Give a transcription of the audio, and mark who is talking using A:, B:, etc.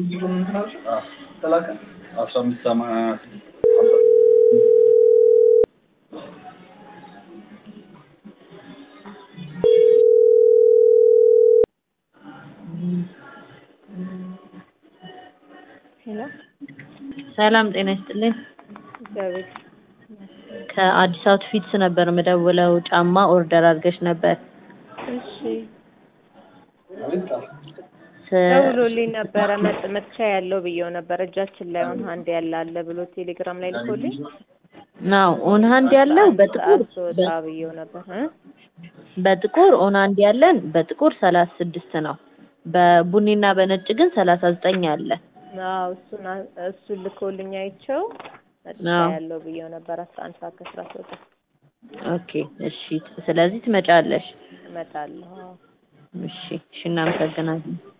A: አስራ አምስት ሰማንያ
B: ሄሎ
C: ሰላም ጤና ይስጥልኝ።
B: እግዚአብሔር
C: ከአዲስ አውትፊትስ ነበር የምደውለው። ጫማ ኦርደር አድርገሽ ነበር።
B: እሺ
C: ስ-
B: ደውሎልኝ ነበረ መጥ መጥቻ ያለው ብዬው ነበር እጃችን ላይ አሁን አንድ ያለ አለ ብሎ ቴሌግራም ላይ ልኮልኝ
C: ናው ኦን ሃንድ ያለው በጥቁር
B: ስወጣ ብዬው ነበር እ
C: በጥቁር ኦን ሃንድ ያለን በጥቁር ሰላሳ ስድስት ነው። በቡኒና በነጭ ግን ሰላሳ ዘጠኝ አለ።
B: አዎ እሱን አ- እሱን ልኮልኝ አይቼው መጥቻ
C: አዎ።
B: ያለው ብዬው ነበር አስራ አንድ ሰዓት ከስራ ስወጣ
C: ኦኬ እሺ። ስለዚህ ትመጫለሽ።
B: እመጣለሁ አዎ
C: እሺ እሺ፣ እናመሰግናለን።